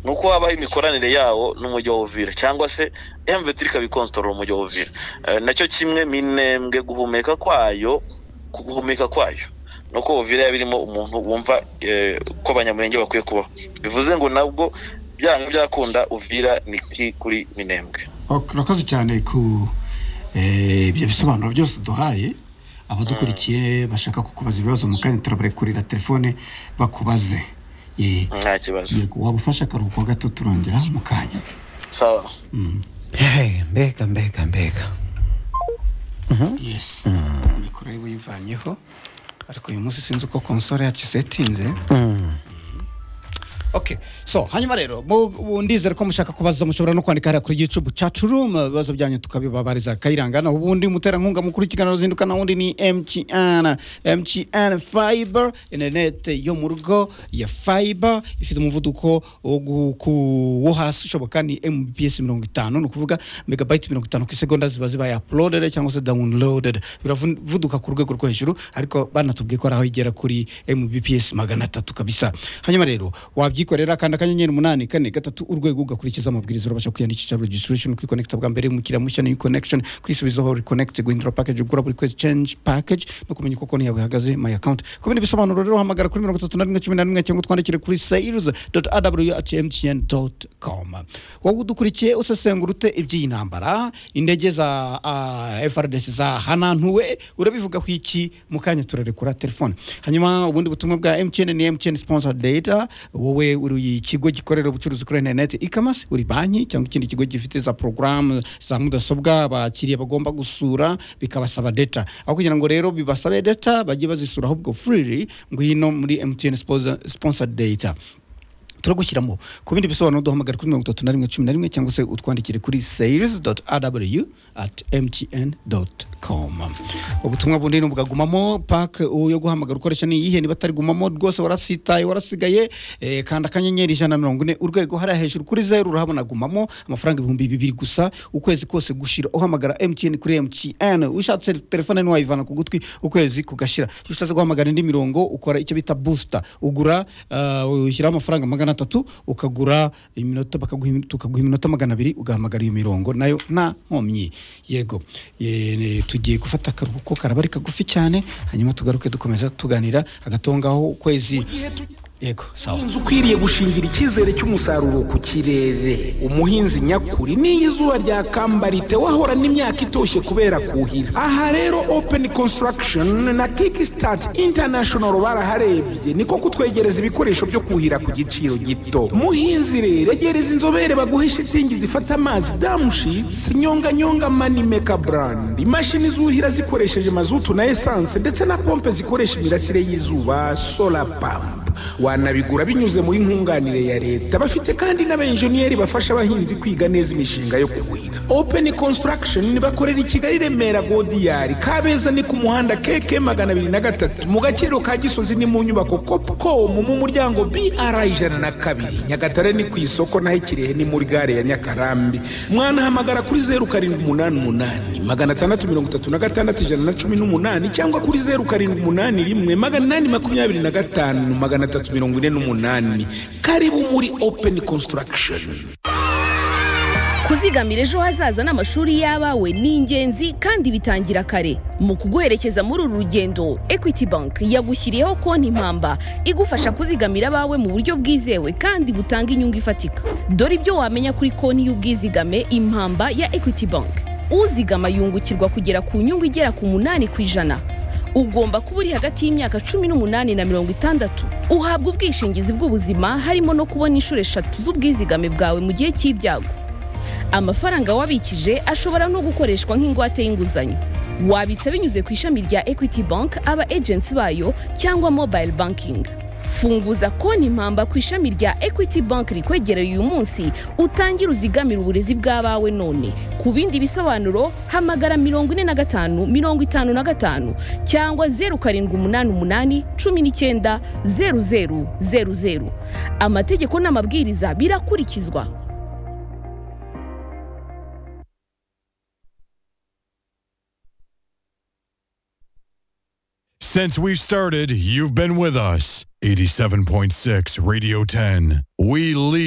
ni uko habaho imikoranire yawo n'umujyi wa uvira cyangwa se emve turi ikabikonstorora umujyi wa uvira nacyo kimwe minembwe guhumeka kwayo guhumeka kwayo nuko uvira yaba irimo umuntu wumva ko abanyamurenge bakwiye kubaho bivuze ngo nabwo byanga byakunda uvira ni kuri minembwe urakoze cyane ku ibyo bisobanuro byose duhaye abadukurikiye bashaka kukubaza ibibazo mu kanya turabarekurira telefone bakubaze nta kibazo wagufasha akaruhuko gato turongera mu kanya sawa mbega mbega mbega yesi mikoro ye uyivanyeho ariko uyu munsi sinzi uko konsole yacu isetinze ok so hanyuma rero mu- ubu ndizera ko mushaka kubaza mushobora no kwandika hariya kuri youtube chat room ibibazo byanyu tukabibabariza kayirangana ubundi umuterankunga mukuru w'ikiganiro zinduka wundi ni mtn mtn fiber interinete yo mu rugo ya fiber ifite umuvuduko wo gu- ku- wo hasi ushoboka ni mbps mirongo itanu ni ukuvuga megabayiti mirongo itanu ku isegonda ziba zibaye uploaded cyangwa se downloaded biravuduka ku rwego rwo hejuru ariko banatubwiye ko ari aho igera kuri mbps magana atatu kabisa hanyuma rero wabyikorera kanda akanyenyeri umunani kane gatatu urwego ugakurikiza amabwiriza urabasha kwiyandikisha registration kwikonekita bwa mbere umukiriya mushya new connection kwisubizaho reconnect guhindura package ugura buri kwezi change package no kumenya uko konti yawe ihagaze my account ku bindi bisobanuro rero hamagara kuri mirongo itatu na rimwe cumi na rimwe cyangwa utwandikire kuri sales aw at mtn com wowe udukurikiye usesengura ute iby'iyi ntambara indege za ah, frdc zahanantuwe urabivuga ku iki mu kanya turarekura telefone hanyuma ubundi butumwa bwa mtn ni mtn sponsor data wowe uri ikigo gikorera ubucuruzi kuri interineti ikamasi uri banki cyangwa ikindi kigo gifite za porogaramu za mudasobwa abakiriya bagomba gusura bikabasaba data aho kugira ngo rero bibasabe data bajye bazisura ahubwo freely ngwino muri mtn sponsor- sponsor data turagushyiramo ku bindi bisobanuro duhamagara kuri mirongo itatu na rimwe cumi na rimwe cyangwa se utwandikire kuri sales aw at mtn com ubutumwa bundi ni ubwagumamo pake yo guhamagara ukoresha ni iyihe niba atarigumamo rwose warasitaye warasigaye eh, kanda akanyenyeri ijana na mirongo ine urwego hariya hejuru kuri zeru urahabona gumamo amafaranga ibihumbi bibiri gusa ukwezi kose gushira uhamagara mtn kuri mtn ushatse telefone ni wayivana ku gutwi ukwezi kugashira iyo ushatse guhamagara indi mirongo ukora icyo bita booster ugura uh, ushyiraho amafaranga magana atatu ukagura iminota bakaguha imi- tukaguha iminota magana abiri ugahamagara iyo mirongo nayo nta nkomyi yego Ye- ne- tugiye gufata akaruhuko karabari kagufi cyane hanyuma tugaruke dukomeza tuganira hagatongaho ukwezi yego sawa umuhinzi ukwiriye gushingira icyizere cy'umusaruro ku kirere umuhinzi nyakuri n'iyo izuba ryakambarite wahorana imyaka itoshye kubera kuhira aha rero open construction na kickstart international baraharebye niko kutwegereza ibikoresho byo kuhira ku giciro gito muhinzi rero egereza inzobere baguhe shitingi zifata amazi damushitsi nyonganyonga manimeka brand imashini zuhira zikoresheje mazutu na esanse ndetse na pompe zikoresha imirasire y'izuba solar pump wanabigura binyuze muri nkunganire ya leta bafite kandi n'abenjeniyeri bafasha abahinzi kwiga neza imishinga yo kuhira open construction bakorera i kigali remera godiyari kabeza ni ku muhanda keke magana abiri na gatatu mu gaciro ka gisozi ni mu nyubako copcom mu muryango br ijana na kabiri nyagatare ni ku isoko naho ikirehe ni muri gare ya nyakarambi mwanahamagara kuri zeru karindwi umunani umunani magana atandatu mirongo itatu na gatandatu ijana na cumi n'umunani cyangwa kuri zeru karindwi umunani rimwe magana inani makumyabiri na gatanu magana atatu mirongo ine n'umunani karibu muri open construction kuzigamira ejo hazaza n'amashuri y'abawe ni ingenzi kandi bitangira kare mu kuguherekeza muri uru rugendo equity bank yagushyiriyeho konti impamba igufasha kuzigamira abawe mu buryo bwizewe kandi butanga inyungu ifatika dore ibyo wamenya kuri konti y'ubwizigame impamba ya equity bank uzigama yungukirwa kugera ku nyungu igera ku munani ku ijana ugomba kuba uri hagati y'imyaka cumi n'umunani na mirongo itandatu uhabwa ubwishingizi bw'ubuzima harimo no kubona inshuro eshatu z'ubwizigame bwawe mu gihe cy'ibyago amafaranga wabikije ashobora no gukoreshwa nk'ingwate y'inguzanyo wabitsa binyuze ku ishami rya equity bank aba agency bayo cyangwa mobile banking funguza konti impamba ku ishami rya equity bank rikwegereye uyu munsi utangire uzigamire uburezi bw'abawe none ku bindi bisobanuro hamagara mirongo ine na gatanu mirongo itanu na gatanu cyangwa zeru karindwi umunani umunani cumi n'icyenda zeru zeru zeru zeru amategeko n'amabwiriza birakurikizwa Since we've started, you've been with us. 87.6 Radio 10. We lead.